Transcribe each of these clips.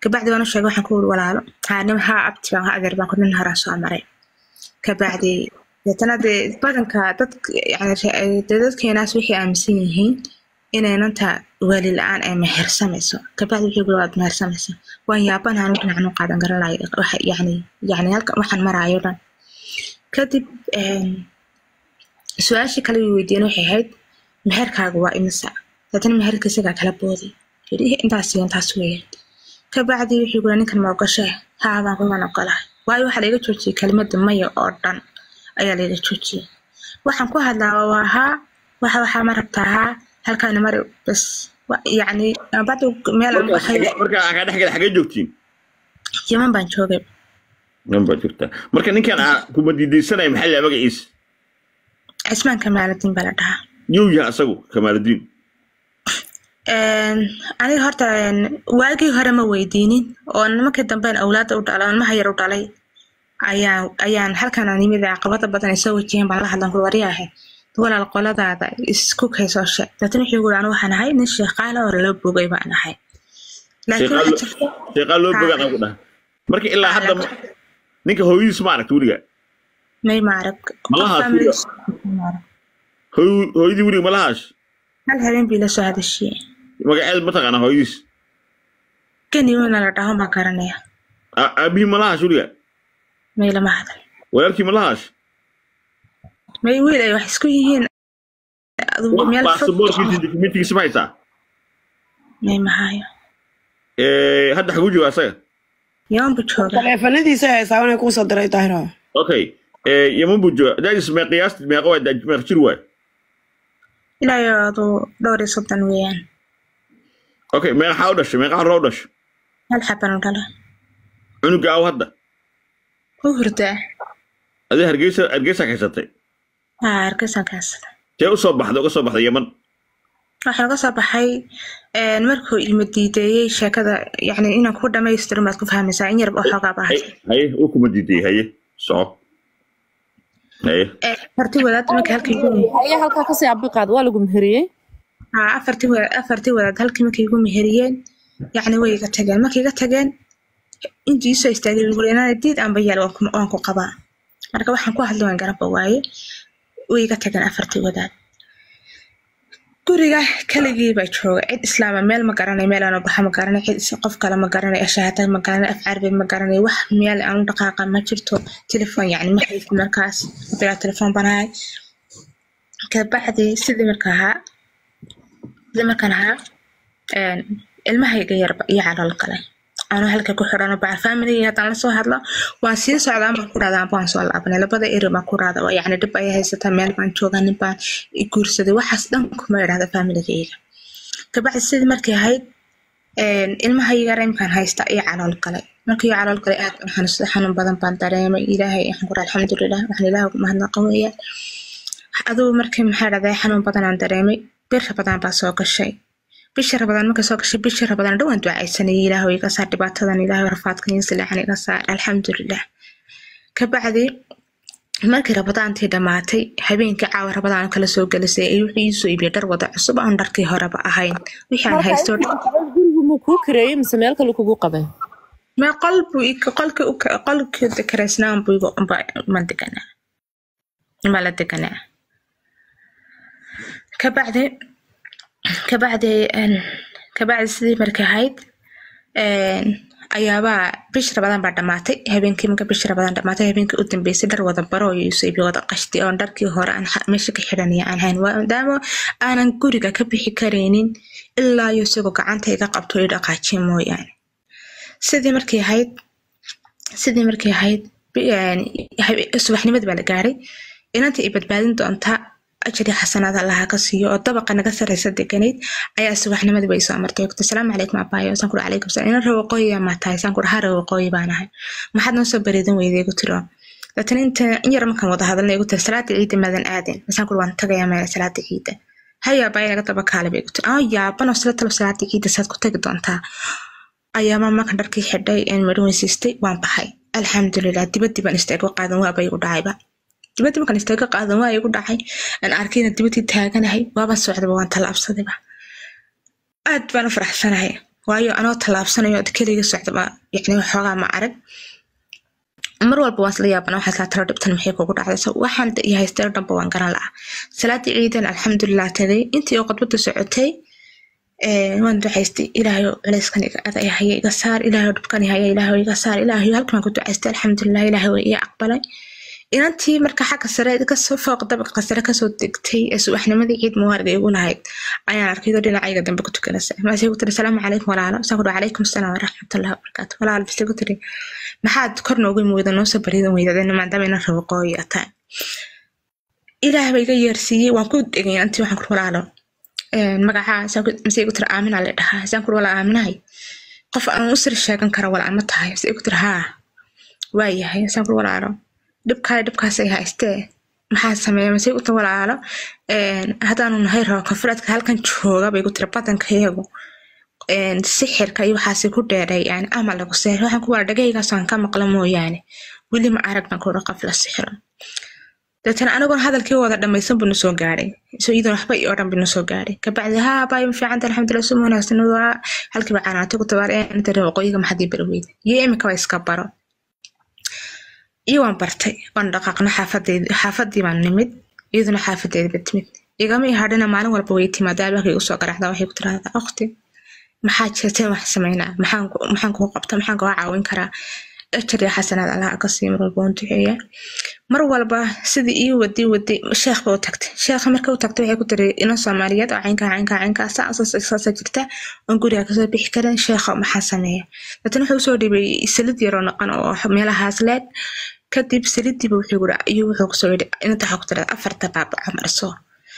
kabacdi waan u sheegay waxaan ku wuri walaalo haa nin haa abti baan adeer baan ku nin horaa soo maray kabacdi deetana dee badanka dad yani dee dadkeenaas waxay aaminsan yihiin inaynanta waali la-aan ay mehersamayso kabacdi wixii guri waad mehersamaysa waan yaabanahan dhinacan u qaadan garan lahay waxa yani yani halka waxaan maraayo dhan kadib su-aashii kale uu weydiiyeen waxay ahayd meherkaaga waa imisa deetana meherka isagaa kala booday yidhi intaas iyo intaas weeyaan kabacdi wuxuu guri ninkan ma ogashaa haa baan kugan ogolahay waayo waxaa laga joojiyey kelimada maya oo dhan ayaa laga joojiyey waxaan ku hadlaa waa haa waxa waxaa ma rabtaa haa halkaana mari bas yacni bacdu meel aan baxay marka aa kaa dhexgala xagee joogtiin yaman baan joogay nan baa joogtaa marka ninkan aa kuma diidaysanaya maxaa laa magaciisa cismaan kamaaladin baa la dhahaa yuu yahay asagu kamaaludiin aniga horta waagii hore ma weydiinin oo nimankii damben awlaada u dhalay ilmaha yar u dhalay ayaan ayaan halkan aan yimid caqabada badan ay soo wajaheen baan la hadlan kul waryaahe walaal qoladaada isku kaysoo sheeg laakiin wuxuu guri anu waxaan ahay nin sheeqaala oo loo bogay baan ahay laakiin waxaa jirta sheeqaa loo bogaan aan ku dhaha marka ilaa hadda ma- ninka hooyadiis ma aragta weliga may maarag Malaha tuuga. hooy- hooyadii weliga malahaash hal habeen bii la soo hadashiyey magaceed ma taqaana hooyadiis kaniwana la dhaho ma garanaya Aa- aabihii malahaash weliga may lama hadal walaalkii malahaash may wiil ay wax isku yihiin adugu meel fog baasaboorkiisa dokumentigiisa ma haysaa may mahaayo Eh, hadda xaguu jooga asaga yaman buu jooga taleefanadiisa haysaa inay kuu soo diray daahiro okay Eh, yaman buu jooga daadis mee qiyaasti meeqa waa daaj- meeq jir waay ilaa iyo aduu dhowr iyo soddon weeyaan okay meeqaxaa u dhashay meeqa horraa u dhashay hal xaban u dhala cunuga aw hadda u hurdaa adii hargeysa hargeysa haysatay haa hargeysan kaasada tee usoo baxday uga soo baxday yaman waxaan uga soo baxay markuu ilmo diideeyey sheekada yani inaan ku dhamaystiro maad ku fahmaysaa in yarba oo xoogaa bahay haye haye uu kuma diiday haye soco haye afartii wadaad marka halkii igu ayaa halkaa kasii abiqaad waa lagu meheriyey haa afartii wadaad afartii wadaad halkii markay igu meheriyeen yacni way iga tageen markay iga tageen intii isoo istaagay guri inaan diid aanba yaal waan ku- waan ku qabaa marka waxaan ku hadli waan garaba waaye way iga tageen afartii wadaad guriga kaligii baa jooga cid islaama meel ma garanay meel aan u baxa ma garanay cid is- qof kale ma garanay ashaata ma garanay af carabi ma garanay wax meel aan u dhaqaaqa ma jirto telefon yacni ma haysto markaas bigaa telefon banahay kabacdi sidii marka ahaa sidii markaan ahaa een, ilmahayga yarba iyo calool galay anuu halka ku xidhano bacal familiga haddaan lasoo hadlo waan sii socdaan baan ku dhahdaa waan soo laabanay labada eri baan ku dhahda oo yacni dhib ayay haysataa meel baan joogaa nin baan i guursaday waxaas dhan kuma idhahda familigayga kabacdi sidii markay ahayd een, ilmahayga reemkaan haysta iyo calool galay markii calool galay aad baan xanuunsaday xanuun badan baan dareemay ilaahay waxaan ku dhaha alxamdulilah waxaan ilaahay ugu mahadnaqa weeyaan adugu markii maxaa dhahday xanuun badan aan dareemay bir rabadaan baa soo gashay bisha rabadaan marka soo gashay bisha rabadaan dhowaan ducaysanayay ilaahu iga saar dhibaatadan ilaahu rafaadkan iyo sileexan iga saar alxamdulilah kabacdi markii rabadaantii dhammaatay habeenkii caawa rabadaan kala soo gelisay ay wuxuu iisoo iibiyay dhar wada cusub aan dharkii horeba ahayn wixii aan haysto gurigu muu kuu kareeyey mise meel kale kugu qabay ma qol buu i- qolkii u ka- qolkii dekareysnaan buu igu unba ma deganaa ma la deganaa kabacdi kabacdi een, kabacdi sidii markay ahayd een, ayaabaa bish rabadaan baa dhamaatay habeenkii marka bish rabadaan dhamaatay habeenkii u dambeysay dhar wada baro iyo isoibi wada qashti oon dharkii hore aan ha- meesha ka xidhanaya aan hayn maadaama aanan guriga ka bixi karaynin ilaa iyo isagoo gacanta iga qabto i dhaqaajiya mooyaane sidii markay ahayd sidii markay ahayd bi- een, habe- subaxnimadii baa la gaaray inantii i badbaadin doonta ajri xasanaad allaha ka siiyo oo dabaqa naga sareysa deganayd ayaa subaxnimadii bay soo martay ogtay salaamu calaykum abaayo saan kuri calaykum salaam inan reer waqooyi maa tahay saan kuri ha reer waqooyi baan ahay maxaad noo soo bareedan weyday igu tiro daatan inta in yar markaan wada hadalna igu tiri salaada ciida maadan aadin masaan kuri waan tagayaa meela salaada ciida haya abaayo naga daba kaale bay igu tiri aa yaaban oo sila talo salaada ciida saad ku tagi doontaa ayaama markaan dharkii xidhay een midho weysiistay waan baxay alxamdulilah dibadii baan istaago qaadan waaba igu dhacayba dibadii markaan istaago qaadan waa igu dhacay aan arkayna dibadii taaganahay waaba socdaba waan tallaabsadayba aad baan u faraxsanahay waayo anoo tallaabsanayo od keliga socdaba yacni waxoogaa ma arag mar walba waan isla yaabana waxaa islaa talo dhibtan maxay kugu dhacday so waxaan iyo haystay dhanba waan garan la'a salaadii ciidan alxamdulilah tagay intii oo khudbada socotay waan ducaystay ilaahayo culeyskan iga adaya haya iga saar ilaahayo dhibkan haya ilaahayo iga saar ilaahayo halkan ku ducaystay alxamdulilah ilaahay way ii aqbalay inantii marka xagga sare kasoo fooq dabaqa sare kasoo degtay ee subaxnimadii ciid mubaarga igu lahayd ayaan arkaydo dhinacayga dambe ku tukanaysa maasay ku tiri salaamu calaykum walaalo saan ku dhaha calaykum asalaam waraxmatullahi wabarakaatu walaal bise ku tiri maxaad kor noogu weyda noo soo bariidan weydadeen maadaama ina rabo qooyi ataan ilaah ba iga yeersiiyey waan ku dhegay inantii waxaan ku walaalo magacaa masay ku tiri aamina la dhahaa saan ku walaal aaminahay qof aan u sir sheegan kara walaal ma tahay masay ku tiri haa waayahay saan ku walaalo dhibkaale dhibkaasay haystee maxaa sameeya mase uta walaalo haddaanu nahay rabo konfureedka halkan jooga bay ku tiri badankayagu sixirka iyo waxaasi ku dheeray yani amal lagu seeray waxaan ku wala dhagaygaasaan ka maqla mooyaane weli ma arag baan kuura qof la sixiro deetana anigoon hadalkii wada dhamaysan buu nasoo gaadhay so iyadan waxba iyo dhan buu nasoo gaadhay kabacdi haa baayo fiicanta alxamdulilah suma wanaagsan waa halkiiba canaatay ku tabaar inta reebo qoyiga maxadii bari weyda iyo imika waa iska baro iyo waan bartay waan dhaqaaqna xaafadeedi xaafadii baan nimid iyaduna xaafadeediba timid igama ihadhina maalin walba way timaada albaanka igu soo garaacda waxay ku tiraahdaa okhti maxaa jirteen wax sameynaa maxaan kuu qabta maxaan kuu caawin karaa ejar iyo xasanaad allaha ka sii mar walba waan duceeya mar walba sidii ii wadi wadi sheekh ba u tagtay sheekha marka u tagtay waxay ku tiri inan soomaaliyeed oo caynkaa caynkaa caynkaa saasa jirta oon guriga kasoo bixi karin sheekha maxaa sameeya laakiin wuxuu usoo dhibay salid yaroo naqan oo meelahaas leed kadib salidiiba wuxuu yiri ayuu wuxuu kusoo yidhi inta waxaa ku tirada afarta baabaco marso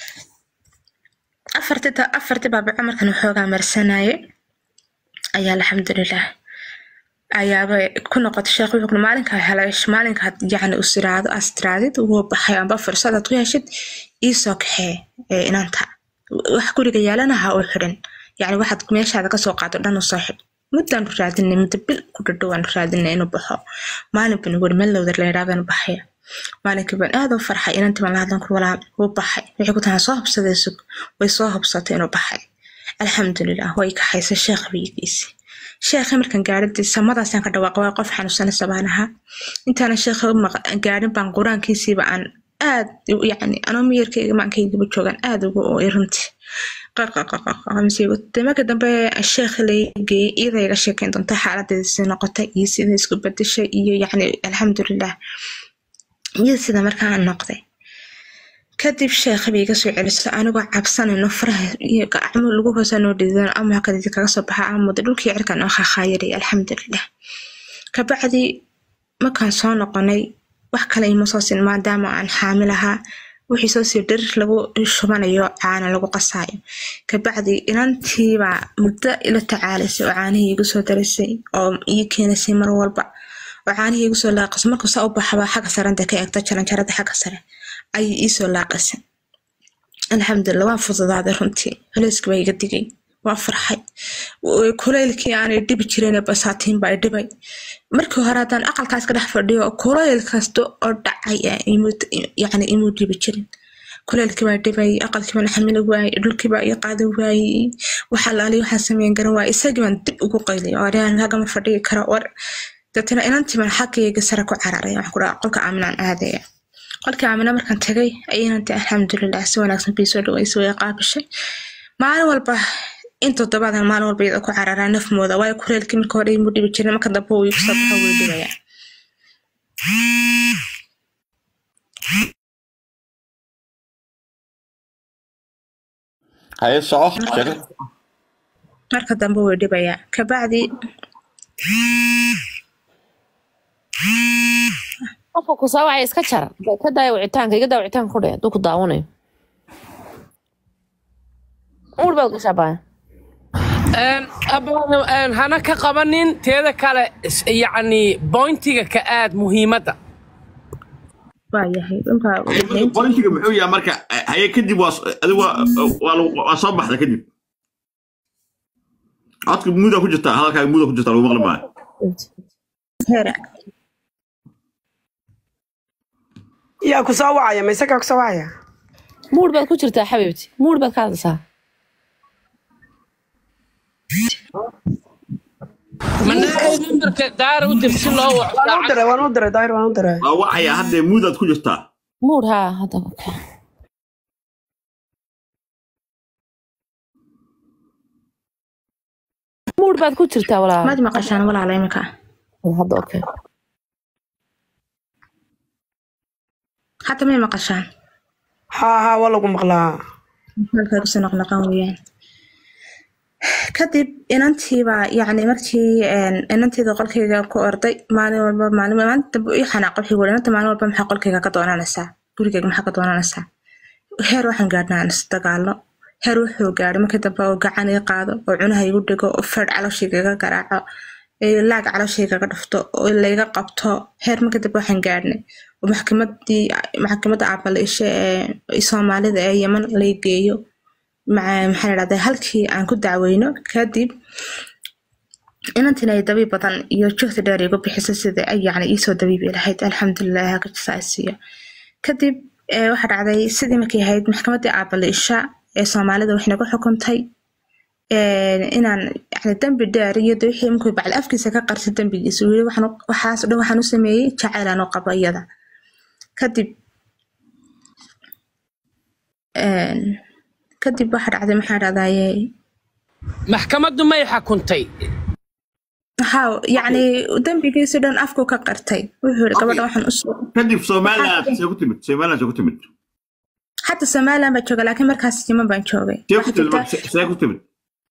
afarti afarti baabaco markan waxoogaa marsanaye ayaa alxamdulilah ayaaba ku noqotay sheekh wuxuu maalinkaa helay maalinkaad yacni us tiraahdo as tiraadid wuu baxay amba fursadaad ku heshid iisoo kaxee inanta wax guriga yaalana ha u xidhin yacni waxaad meeshaada kasoo qaado dhan usoo xidh muddaan raadinay muddo bil ku dhadhowaan raadinay inuu baxo maalin baan ugu meel lowdar layidhahdaan baxaya maalinkii baan aad u farxay inantii baan la hadlan kur walaal wuu baxay waxay ku tahay soo hubsaday sug way soo hubsatay inuu baxay alxamdulilah way kaxaysa sheekh biyigiisi sheekha markaan gaadhadii samadaasaan ka dhawaaqay waa qof xanuunsanaysa baan ahaa intaana sheekha gaadhin baan qur-aankiisiiba aan aad yacni anoo miyirkayga maankaygaba joogaan aad ugu ooy runtii marka dambe sheekha lageeyey iyada iga sheekeyn doonta xaaladeedasi noqotay iyo sida isku bedeshay iyo yacni alxamdulilah iyo sida markaan noqday kadib sheekha bay iga soo celiso anigoo cabsanayno faraha iyo gacmo lagu hoosaa noo dhidan ama kadidi kaga soo baxa amuda dhulkii cirkan oo khakhaayaraya alxamdulilah kabacdi markaan soo noqonay wax kale ima soo sin maadaama aan xaamil ahaa wixii soo sii dhirir lagu shubanayo caana lagu qasaayo kabacdi inantiibaa muddo ila tacaalaysay oo caanihii igu soo darisay oo ii keenaysay mar walba oo caanihii igu soo laaqasay markuu saa u baxaba xagga saranta ka eegto jaranjarada xagga sare ayay iisoo laaqasay alxamdulilah waan fududaaday runtii culeyskii baa iga digay waa farxay kulaylkii aanay dhibi jirin basaatiin baa dhibay markii hore haddaan aqalkaas ka dhex fadhiyo kulayl kasta oo dhacay yani imuu dhibi jirin kulaylkii baa dhibay aqalkii baan xamili waayey dhulkii baa ii qaadi waayey waxa laali waxaan sameyn garan waayey isagii baan dib ugu qaylay oo aryahan hagama fadhigi karo war deetana inantii baan xaggayga sare ku cararay waxaan ku dhaha qolka aaminaan aadaya qolkii aamina markaan tagay ayinanti alxamdulilah si wanaagsan bii soo dhaweysay way qaabishay maalin walba in toddobaadan maalin walba iyada ku cararaa nafmooda waayo kuleelkii marka hore imuu dhibi jirin marka dambe uu igu soo baxo wuu dhibayaa haye soco sheeko marka dambe wuu dhibayaa kabacdi qofka ku saawacay iska jar ka daaya wicitaanka iga daa wicitaanka ku dhe hadduu ku daawanayo uur baad gashaa baa abaan hana ka qabanin teeda kale is- yacni bointiga ka aad muhiimadda waa yahay dhulka bointiga muxuu yahay marka haye kadib waa adigu waa waa lagu- waa soo baxda kadib codka muuda ku jirta hadalkaaga muuda ku jirta lagu maqli maayo heera yaa ku soo wacaya ma isagaa ku soo wacaya muur baad ku jirtaa xabiibti muur baad ka hadlaysaa manaa nambarka daara u dir si loo waco waan u diray waan u diray daahir waan u diray waa wacaya haddee muudaad ku jirtaa muud haa hadda okay. muud baad ku jirtaa walaal maad maqashaan walaala imika hadda okay hadda may maqashaan haa haa waa lagu maqlaa halkay kusoo noqnoqon weeyaan kadib inantiibaa yacni markii een, inantiida qolkayga ku orday maalin walba maalin maalinta dambe ii xanaaqo wixii weli inanta maalin walba maxaa qolkayga ka doonanaysaa gurigayga maxaa ka doonanaysaa heer waxaan gaadhnaa aan isdagaalno heer wuxuu gaadhay markii dambe oo gacan ii qaado oo cunaha igu dhigo oo fadh calooshayga iga garaaco ee laag calooshayga iga dhufto oo layga qabto heer markii dambe waxaan gaadhnay oo maxkamadii maxkamadda aabaliishe ee soomaalida ee yeman lay geeyo maca- maxaa la dhahdaa halkii aan ku dacweyno kadib inantina ay dabiib badan iyo juhdi dheer igu bixisa sida ay yacni iisoo dabiibi lahayd alxamdulilah hagajisaasiyo kadib eh, waxaa dhacday sidii markay ahayd maxkamaddii aabaliisha ee soomaalida waxay nagu xukuntay eh, inaan yani dembi dheer iyo de wixii markuu bacli afkiisa ka qarsa dembigiisa weli waxaan u- waxaas o dhan waxaan u sameeyey jacayl aan u qabo iyada kadib een, kadib waxaa dhacday maxaa dhacdaye maxkamaddu may xukuntay haa yacni dembigiisi dhan afku ka qartay wuxuu yiri gabadha waxaan usoo kadib somaliland see ku timid somaliland see ku timid xata somaliland baan jooga laakiin markaas yeman baan joogay see ku Waxaa timid jirta- marka- see ku timid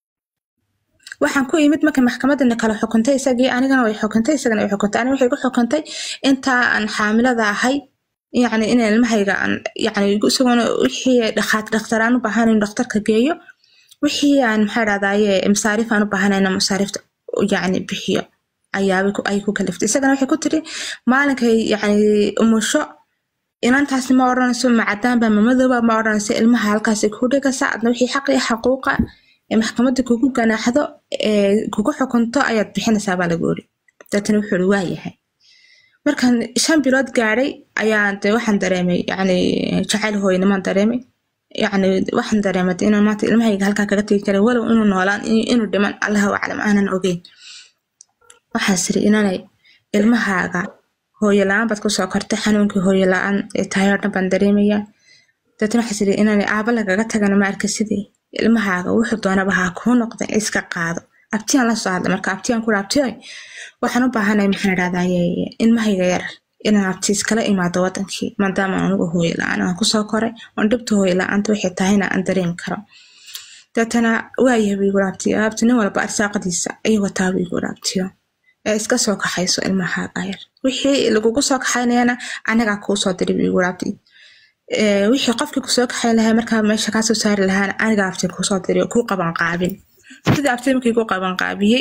waxaan ku imid marka maxkamadana kala xukuntay isagii anigana way xukuntay isagana way xukuntay aniga waxay ku xukuntay intaa aan xaamilada ahay yacni in ilmahayga aan yacni isaguna wixii dhakhaat dhakhtaraan u baahan in dhakhtarka geeyo wixii aan maxaa dhahdaye masaariif aan u baahanayna masaariifta yacni bixiyo ayaabay ku- ay ku kaliftay isagana waxay ku tiri maalinkay yacni umusho inantaasi ma odhanayso macadaanba mamadooba ma odhanayso ilmaha halkaasi ku dhigaysa adna wixii xaq iyo xaquuqa ee maxkamadda kugu ganaaxdo ee kugu xukunto ayaad bixinaysaa baa lagu iri deetana wuxuu iri waa yahay markaan shan bilood gaadhay ayaan de waxaan dareemay yacni jacayl hooynimaan dareemay yacni waxaan dareemay de inaan maanta ilmahayga halkaa kaga tegi karin walow inuu noolaan iyo inuu dhiman allahu aclam aanan ogeyn waxaan siri inanay ilmahaaga hooyo la-aan baad kusoo kortay xanuunkii hooyo la-aan ee tahay oo dhan baan dareemayaa deetana waxaa siri inaan aaba lagaga tagana ma arka sidii ilmahaaga wuxuu doonaba ha kuu noqda iska qaado abtiyaan la soo hadla marka abtiyaan ku abtiyoy waxaan u baahanay maxaan idhahdaye ilmahayga yar inaan abti iskala imaado wadankii maadaama anigu hooyo la-aan aan kusoo koray oon dhibta hooyo la-aanta waxay tahayna aan dareemi karo deetana waayahay buu igu abtiyo abti nin walba arsaaqadiisa ayuu wataa buu igu abtiyo ee iska soo kaxayso ilmahaaga yar wixii lagugu soo kaxaynayana anagaa kuu soo diri buu igu abti ee, wixii qofkii kusoo kaxayn lahaa markaa meesha kaasoo saari lahaana aniga abti kusoo diri oo kuu qaban qaabin sidii abti markii ku qaban qaabiyey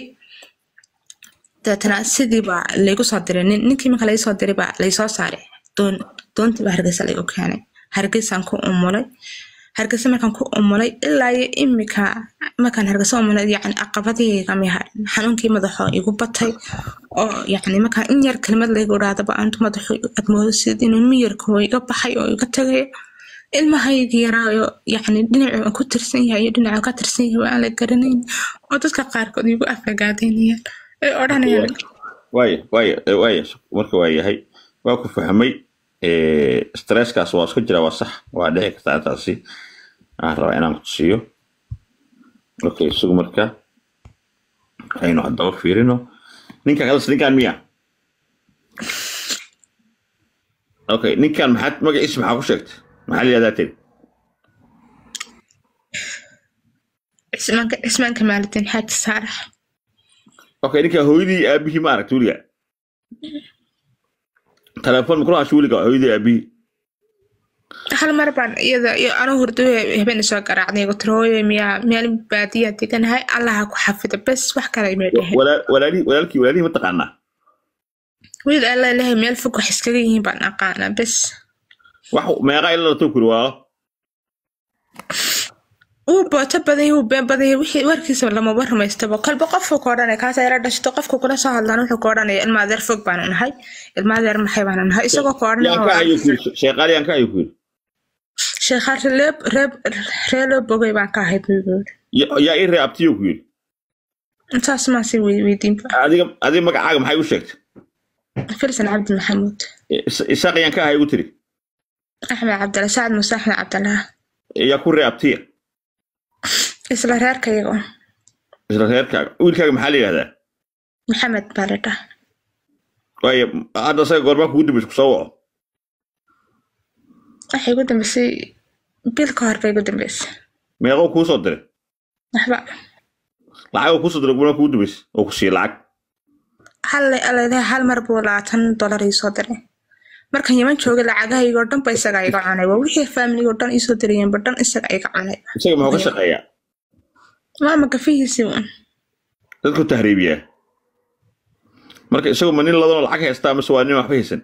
deetana sidii baa laygu soo diray nin ninkii marka laysoo diray baa laysoo saaray doon doontii baa hargeysa laygu keenay hargeysaan ku umulay hargeysa markaan ku umulay ilaa iyo imika markaan hargeysa umulay yacni caqabadihayga miha xanuunkii madaxoo igu batay oo yacni markaan in yar kelimad laygu idhaadaba aantu madaxu aad moodasid inuu miyirka iga baxay oo iga tagayo ilmahayga yaraayo yacni dhinacuu aan ku tirsan yahay iyo dhinacuu ka tirsan yahay waa aan la garanayn oo dadka qaarkood igu afagaadaynayaan ay odhanayaan waaya waaya eh, waaya marka waa yahay waa ku fahmay Eh, stresskaas waa iska jira waa sax waa dhici kartaa intaasi waxaan rabaa inaan kutusiyo okay sugu marka aynu haddaba fiirino ninkan kadas ninkan miya okay ninkan maxaad magaciisa maxaa ku sheegtay maxaa la yihahdaa tiri cismaanka cismaanka maalidin xaaji saarax okay ninkan hooyadii iyo aabihii ma aragta weliga telefoon makula hasho weliga hooyadii iyo aabihii hal mar baan iyada iyo anuu hurdo habeen soo garaacday igu tiri hooyo miyaa meel baadiyaa deganahay allaha ku xafida bes wax kale may dheheen Walaa- walaalihii walaalkii walaalihii ma taqaanaa wiil alla ilahay meel fog wax iskaga yihiin baan aqaanaa bes wax meeqa ila lato kuri waa wuu booto badanya wuu been badanya wixii warkiisa lamaba rumaystaba kolba qofku ka odhanaya kaas ayla dhashto qofku kula soo hadlaan wuxuu ka odhanaya ilma adeer fog baanu nahay ilma adeer maxay baanu nahay isagoo ka yaan ka hayo odhanaya kuri sheeqaal yaan ka hayo kuri sheekhaar reeb reeb reeloo bogay baan ka ahay buu yiri Ya- yaa ii ree abtiyo ku yiri intaas maa sii weydiinba adiga adiga magacaaga maxay u sheegtay filsan cabdi maxamuud Is- isaaq ayaan ka ahay ugu tiri axmed cabdalla sacad muuse axmed cabdallah yaa ku reabtiya isla reerkayga un isla reerkaaga wiilkaaga maxaa la yidhahdaa maxamed baa la dhaha waayo hadda isaga goormaa kugu dambaysa kusoo waco waxay igu dambeysay bil ka hor bay igu dambeysay meeqoo kuu soo diray waxba lacagoo kuu soo diray goormaa kugu dambaysa oo ku siiya lacag hal alalehe hal mar buu labaatan dollar ii soo diray markan yaman joogay lacagahaygoo dhan ba isagaa iga cunay waa wixii faamiligoo dhan iisoo dirayeenba dhan isaga iga cunay isaga muxuu ka shaqeeyaa maama gafihiisii un dadku tahriibiyaa marka isagu ma nin ladanoo lacag haystaa mise waa nin waxba haysan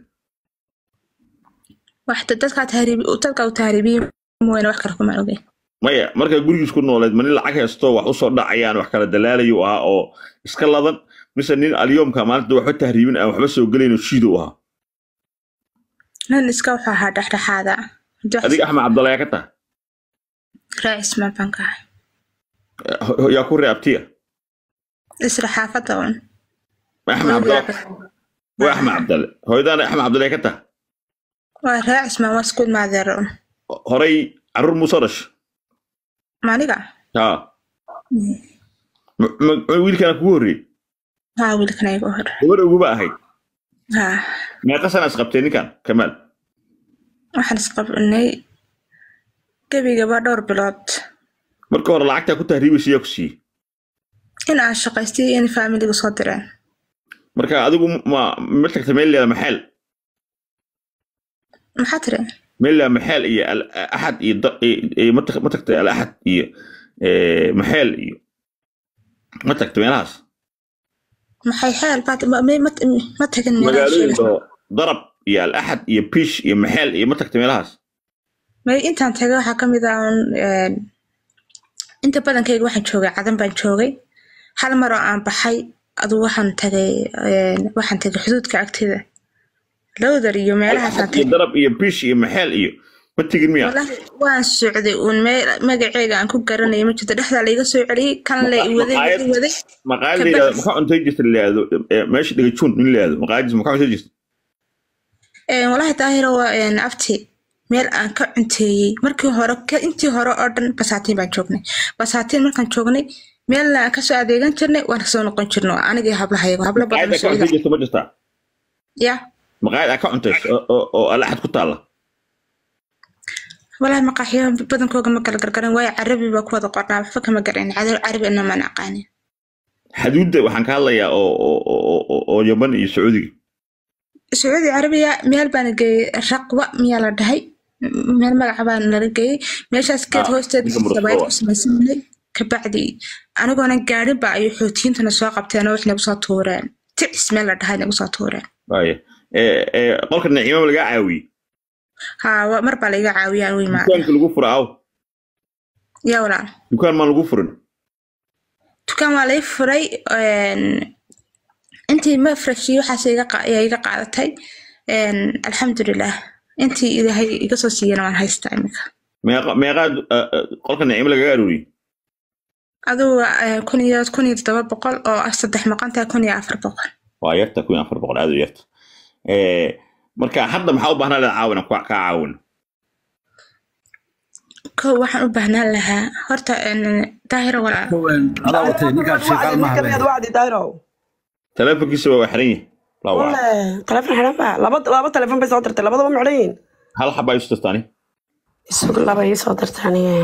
waxta dadkaa tahriibi dadka uu tahriibiyey mooyane wax kale kuma ogey maya markaa gurigiis ku nooleed ma nin lacag haysto wax usoo dhacayaan wax kala dalaalayu ahaa oo iska ladan mise nin alyoomka maalinta waxba tahriibin aan waxba soo gelayn oo shiidu ahaa nin iska wuxuu ahaa dhexdhexaada adiga axmed cabdalla yaa ka taha raacismaan baan ka ahay Ho- yaa ku reabtiya isla xaafadda un axmed cabdalla waa axmed cabdalle hooyadaana axmed cabdalle yaa ka taha waa raacismaan waa isku imaadeera un horay carruur muusoo dhasha maniga haa Ma- ma- ma wiilkana kugu horreeyey haa wiilkana igu hor gabar uguba ahayd haa meeqa sana isqabtee ninkan kamaal waxaan isqabnay gebigaba dhowr bilood marka hore lacagtaa ku tahriibaysa yaa ku siiyey in aan shaqaystay iyo in faamiligu soo direen marka adigu ma ma tagta meel leeda maxeel maxaa tiri meel leeda maxeel iyo al axad iyo da- iyo- iyo ma tag- ma tagta al axad iyo eh, maxeel iyo ma tagta meelahaas maxay xeel baad ma- ma ma- ma tagin meelaha magaalooyin sheegaysa. oo darab iyo al axad iyo biish iyo maxeel iyo ma tagta meelahaas may intaan tagay waxaa ka mid ah un een, inta badankayga waxaan joogay cadan baan joogay hal mar oo aan baxay aduu waxaan tagay een, waxaan tagay xuduudka agteeda lowdar iyo meelahaasaan Axad iyo tagay darab iyo biish iyo maxeel iyo ma tegin miya walahi waan socday uun meel magaceega aan ku garanaya ma jirto dhexdaa laiga soo celiyey kan le i waday Maqaayad- i waday maqaayad Ka la yidhahdo baxis. maxaa cuntay jirta la yidhahdo eh, meesha dhagajuun nin la yidhahdo maqaayadiis maxaa cuntay jirta Een, walahi daahiro waa een, abti meel aan ka cunteeyey markii hore ka- intii hore oo dhan basaatiin baan joognay basaatiin markaan joognay meelna aan kasoo adeegan jirnay waan kasoo noqon jirno anigii hablahayago hablo badan maqaayad aa ka soo cuntay jirta ma jirtaa ya maqaayad aa ka cuntay oo- oo oo al axad ku taalla walahi maqaaxiyo badankooga ma kala gargaran waayo carabi baa ku wada qornaa waxba kama garan carabi ina maan aqaanin xaduudda waxaan ka hadlayaa oo oo- oo oo- oo yaman iyo sacuudiga sacuudi carabiya meel baana geeyey raqwa miyaa la dhahay M- meel magaca baa nala geeyey meeshaas geed Ah, hoosteeda ninka Murugga sabaayad waa. ku samaysanay kabacdi anigoona gaadhin ba ayuu xoutiyiintana soo qabteen oo wax nagu soo tuureen ticis meel la dhahay nagu soo tuureen waaya Eh, eh, qolka naciimama lagaa caawiyey haa wa- mar baa laiga caawiyaan u imaada dukaanka lagu fura aw yaa walaal dukaan maan lagu furin dukaan waa lai furay een, intii mafreshi waxaas iga qa- ayaa iga qaadatay een, alxamdulilah intii ilaahay iga soo siiyana waan haystaa imika meeqa meeqaa du- eh, eh, qolka naciimo lagaga arooriyey adugu eh, kun iyo kun iyo toddoba boqol oo ah saddex maqantahay kun iyo afar boqol waa yarta kun iyo afar boqol aad u yarta Eh, marka hadda maxaa u baahnaa leed caawina kaa caawin kow waxaan u baahnaan lahaa horta een, daahiro walaal adaa watay ninkaan sheekaal ma ninka miyaad habeen wacdi dayro teleefonkiisa waa xiran yahay laa waa Walle, taleefon xidhan ba laba laba taleefon bay soo dirtay labadaba ma xidhan yihiin hal xabaa isu tirtaani isug laba ii soo dirtay aniga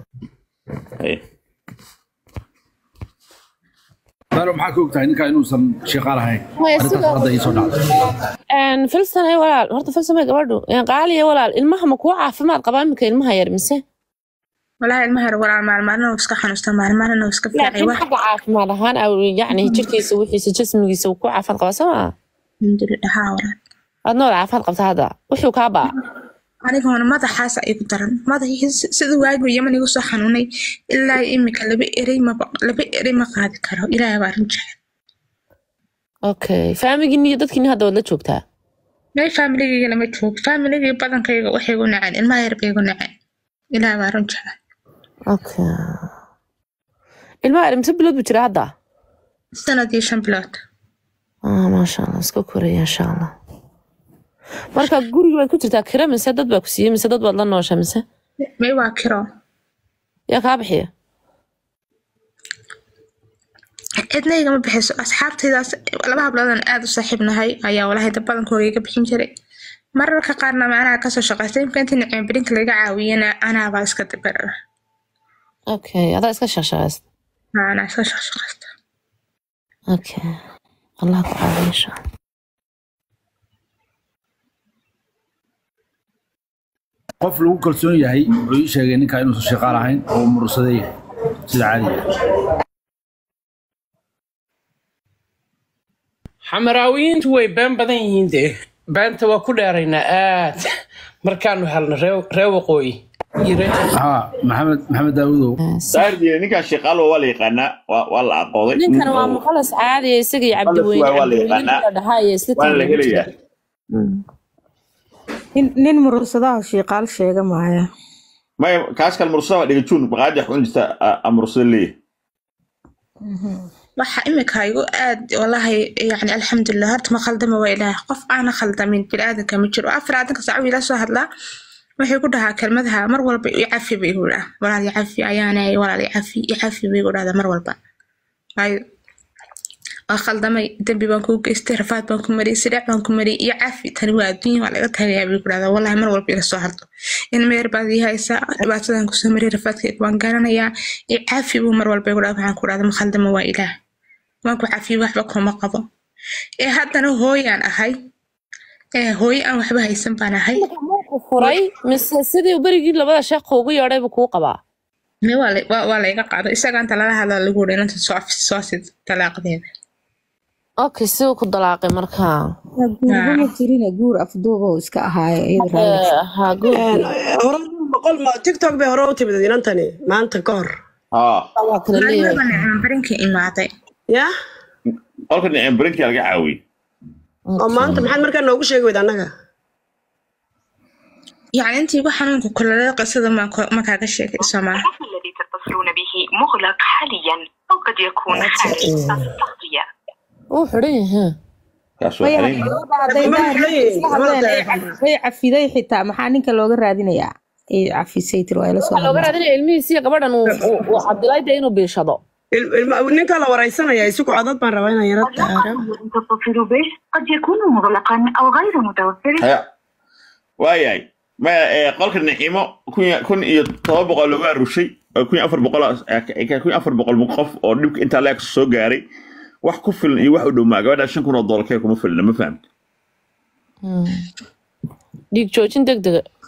daaro maxaa ka ogtahay ninkaa inuusan sheekaal ahayn Maya, arrintaas sidoo- hadda ii soo dhacday Een, filsan ay walaal horta filsan may gabadhu Een, qaaliya walaal ilmaha ma kuwa caafimaad qabaa iminka ilmaha yar mise walahi ilmaha yar walaal maalmaalina uu iska xanuusta maalmaalina uu iska fiicay laakiin wax xagga caafimaad ahaan aw yacni jirkiisa wixiisa jismigiisa uu ku caafimaad qabaa soo maa alxamdulilah haa walaal adna wada caafimaad qabta hadda wuxuu kaa baa aniguna madaxaasa igu daran madaxii si- sida waagiu yaman igu soo xanuunay ilaa imika laba erey ma laba erey ma qaadi karo ilaahay baa arrin jecel okay faamigini iyo dadkiini hadda waad la joogtaa may faamiligayga lama joogo faamiligay badankayga waxay igu naceen ilmaha yar bay igu naceen ilaahay baa arrin jecel okay ilmaha yar mise bilood buu jira hadda sanad iyo shan bilood ah maasha allah iska koraya insha allah marka guriga baad ku jirtaa kira mise dad baa ku siiyey mise dad baad la noosha mise may waa kiro yaa kaa bixiya cidna igama bixiso asxaabtaydaas laba habloodaan aada u saaxiib nahay ayaa walahi dad badankooda iga bixin jiray mararka qaarna macnaha kasoo shaqaystay imka intii nicmeebirinka laga caawiyana anaabaa iska dabarara okay adaa iska shaqshaqaysta anaa iska shaqshaqaysta okay allah ku caawiya insha allah qof lagu kalsoon yahay wuxuu ii sheegay ninkaa inuusan shaqaal ahayn oo murursada yahay sida caadiga xamaraawiyiintu way been badan yihiin dee beenta waa ku dheeraynaa aad markaanu helno ree- ree waqooyi iyo ree haa maxamed maxamed daawudow saardiina ninkaan shaqaalo waa la yaqaanaa waa waa la aqooday ninkan waa muqalas caadiya isaga iyo cabdiweyne waa la cabdiweyne yaqaanaa. la dhahaa iyo isla waana la taagan helayaa nin nin murursadaha shiiqaal sheega maaya maya kaas kale mursada waa dhigajuun baqaadi wax u jirta a mursada leeyahay waxa imika igu aad walahi yani alxamdulilah horta ma khaldama waa ilaah qof aana khaldamin biniaadanka ma jiro afar aadanka saaco ila soo hadlaa waxay ku dhahaa kelmadaha mar walba i cafi bay igu dhaha walaal i cafi ayaanay walaal i cafi i cafi bay igu dhahdaa mar walba waayo waa khaldamay dembi baan kuu geystay rafaad baan ku mariyay sidheec baan ku mariyay iyo cafi tani waa adduunya waa laga tagayaa bay ku dhahdaa wallahi mar walba ila soo hadlo in meer baad ii haysaa dhibaatadan kusoo mariyay rafaadkayga waan garanayaa i cafi buu mar walba igu dhaha waxaan ku dhahda ma khaldama waa ilaah waan ku cafiye waxba kuma qabo ee haddana hooyaan ahay ee hooyo aan waxba haysan baan ahay ku furay mise sidii berigii labada sheekh ugu yeedhay buu kuu qabaa me waa la- waa- waa layga qaado isaga inta lala hadla lagu wuri inanta soo afis soo sid talaaqdeeda okay siduu ku dalaaqay markaa guurba ma jirine guur afduuba uu iska ahaayo iyada raalli Eh, ha good hore boqol ma tiktok bay hore u timid inantani maanta ka hor haa waa kala leeyahay maalmaba nicmo barinka imaaday ya qolka nicem berinkia laga caawiyey oo maanta maxaad markaa noogu sheegi weyd annaga yacni intii igu xanuunka kulolada qisada maa ko- ma kaaga sheegay soomaa الرقم الذي تتصلون به مغلق حاليا أو قد يكون خارج نطاق التغطية wuu xidhan yahay kaas waa maya xiran gabadha hadday Ma daahir leeyihin, isla ma hadleen ay leeyihin. caf- way cafiday xitaa maxaa ninka looga raadinayaa ay cafisay tiri waa ila soo waxaa looga hadlay raadinaya ilmihiisiyo gabadhan uu uu- uu cabdilaahi dee inuu biishado Il- ilma- ninka la waraysanaya isugu codad baan rabaa inaan yara الرقم الذي تتصل به قد يكون مغلقا أو غير متوفر haya waayahay maya ee, qolka nicimo kun iyo- kun iyo toba boqol lagu arushay oo kun iyo afar boqol kun iyo afar boqol qof oo dhibka intaa leeg soo gaaray wax ku filan iyo wax u dhowmaa gabadha shan kun oo doolar kee kuma filna ma fahamta dhiig joojin deg dega